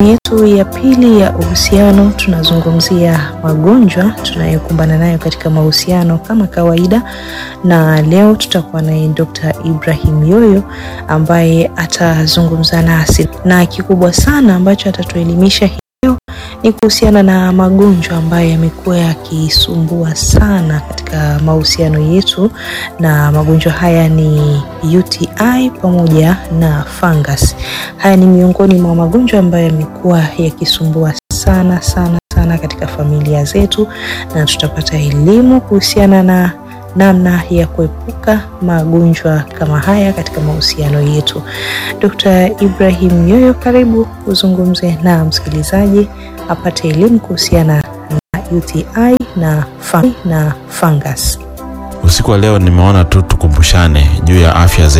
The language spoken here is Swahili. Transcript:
yetu ya pili ya uhusiano tunazungumzia magonjwa tunayokumbana nayo katika mahusiano kama kawaida, na leo tutakuwa naye Dr. Ibrahim Yoyo ambaye atazungumza nasi, na kikubwa sana ambacho atatuelimisha leo ni kuhusiana na magonjwa ambayo yamekuwa yakisumbua sana katika mahusiano yetu, na magonjwa haya ni UTI pamoja na fungus. Haya ni miongoni mwa magonjwa ambayo yamekuwa yakisumbua sana sana sana katika familia zetu, na tutapata elimu kuhusiana na namna ya kuepuka magonjwa kama haya katika mahusiano yetu. Dr. Ibrahim Yoyo, karibu uzungumze na msikilizaji apate elimu kuhusiana na UTI na, fun na fungus. Usiku wa leo nimeona tu tukumbushane juu ya afya zetu.